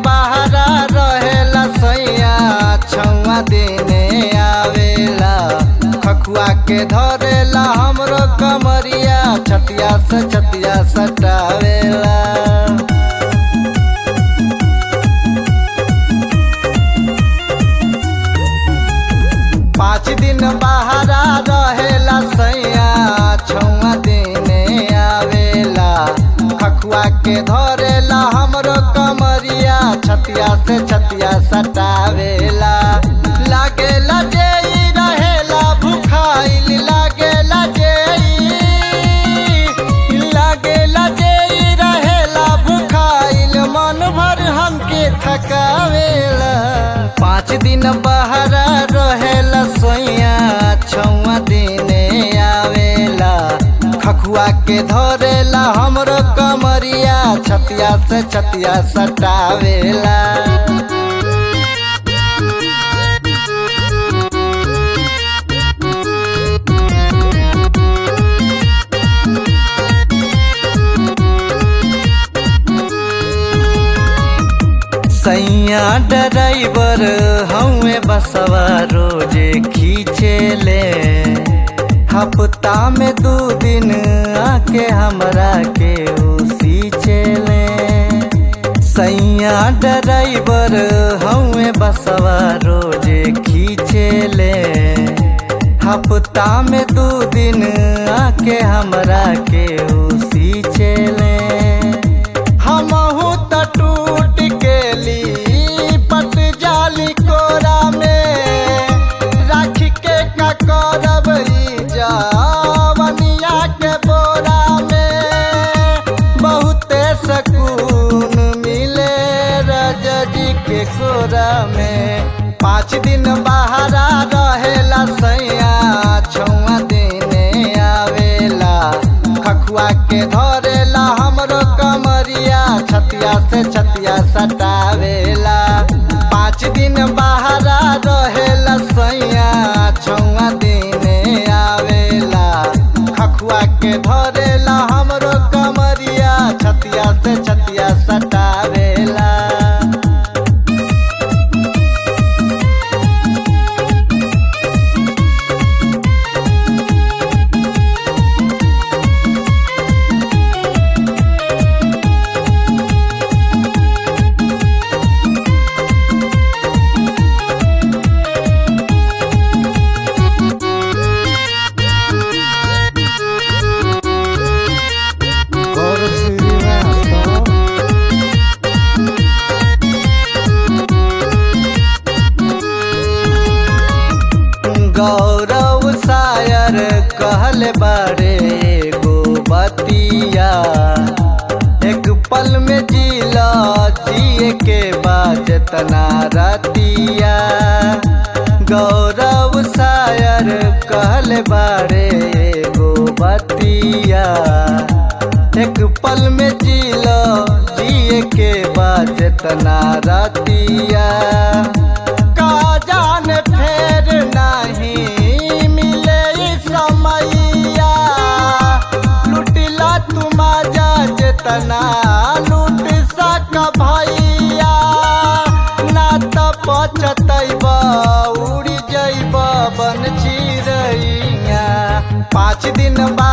बहरा रहेला सैया छौआ देने आवेला खखुआ के धरेला हमरो कमरिया छतिया से छतिया सटावेला पाँच दिन बहरा रहेला सैया छौआ देने आवेला खखुआ के धरेला हमरो कमरिया छतिया से छतिया सटावेला लागेला जे ई रहेला भुखाइल लागेला जे ई लागेला जे ई रहेला भुखाइल मन भर हमके थकावेला पाँच दिन बहरा रहेला सोइया छौआ दिने आवेला खखुआ के धरेला हमरो कमरिया छतिया से छतिया सटावेला सैया ड्राइवर हमें बसवा रोजे खींचे ले हफ्ता में दू दिन आके हमरा के उसी चले सैया ड्राइवर हमें बसवा रोजे खींचे ले हफ्ता में दू दिन आके हमरा के उसी चले हमहू त टूट गेली पट जाली कोरा में राख के का करब ई जवनिया के बोरा में बहुते सकून मिले रजजी के कोरा में पाँच दिन बहरा रहेला सैया छौआ देने आवेला खखुआ के धरेला हमरो कमरिया छतिया से छतिया सटावेला पाँच दिन बहरा रहेला सैया छौआ देने आवेला खखुआ के धरेला हमरो कमरिया छतिया से छतिया सटावेला Goro Srivastava. गौरव शायर कहल बारे गो बतिया एक पल में जिला जिए के बाद तना रतिया गौरव शायर कहल बारे गो बतिया एक पल में जिला जिए के बाद तना रतिया का जाने फेर नहीं मिले ई समैया लुटिला तुम जा जेतना लूट सक भैया ना त पचतैब उड़ जैब बन चिड़ैया पाँच दिन बाद